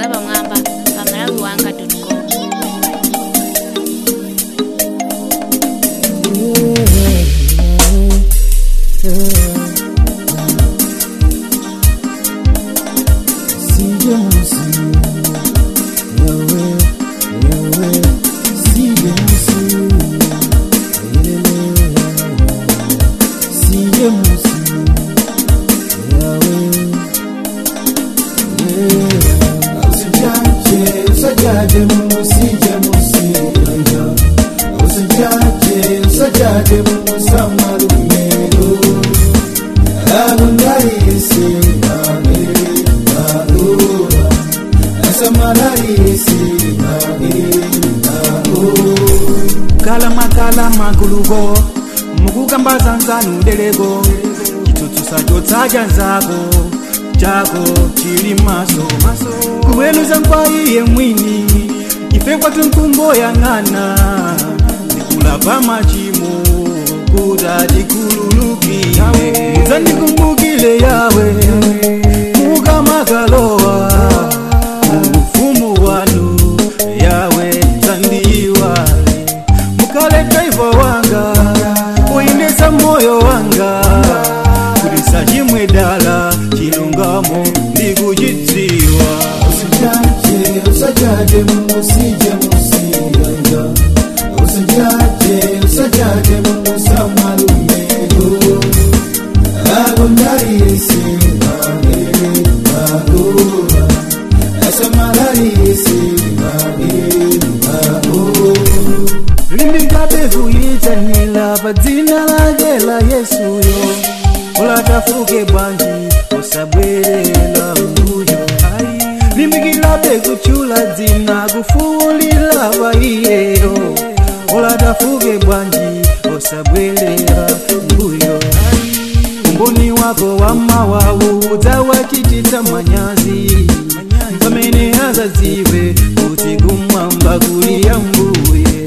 zapamwamba pa malawi wanga com kalama guluko mukukambaza nzanu deleko chitsutsusa chotsacha nzako chako chili maso kuweluza kwa iye mwini ife kwatu nkumbo yang'ana ndikulapa machimo kuta tikululukile muzandikumbukile yawe mukamakalowa muufumu wanu yawe zandiiwale mukale driver wanga uyendesa moyo wanga kulisa chimwe dala chilungamo ndikuchidziwa usijaje usajaje musije musiyanga usijaje usajaje musamalumego agondarisi magere magura asamararisi magere magura limbingabevuyitanila pa dzina lake la yesuyo ulatafuke bwanji usabwerera mbuyo limbikilabe kuchula dzina kufuulila pa iyeyo ulatafuke bwanji usabwerera mbuyo umboni wako wamawawu udzawachititsa manyazi pamene azadziwe kuti kumwamba kuli yambuye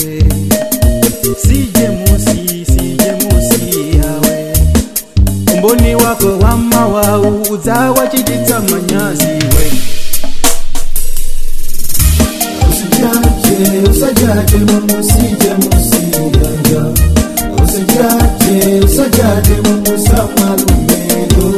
sije musi sije musi yawe umboni wako wamawawu udzawachititsa manyazi we usijaje usajaje musije musiyanga usijaje usajaje musamalumego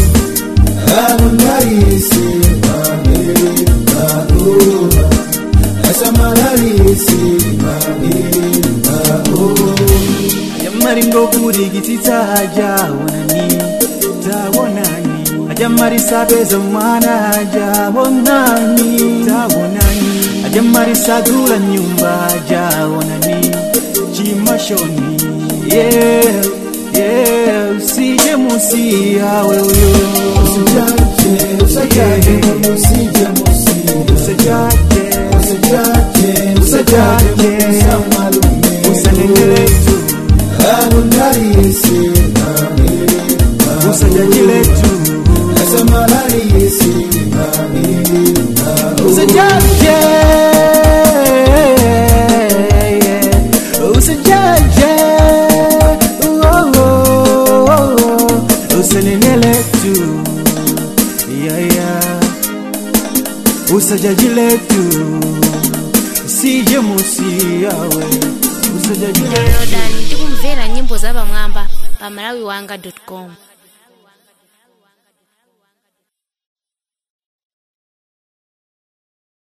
agondarisi magere magura asamararisi magere magura ajamaringo kurikitsitsa ajaonani taonani ajamarisapeza mwana ajaonani taonani ajamarisagula nyumba ajaonani chimashoni yeah, yeah, usije musi yawe uyo usijaje usajaje musije musiyanga usajaje usijaje usajaje musamalumego usanengeletu agondarisi magere usajajiletu asamararisi magere magura usajaje usajaje oh, oh, oh, usaneneletu yeah, yeah. usajajiletu sije musi yawe usajajiletu downloadani tikumvera nyimbo zapamwamba pa malawi wanga com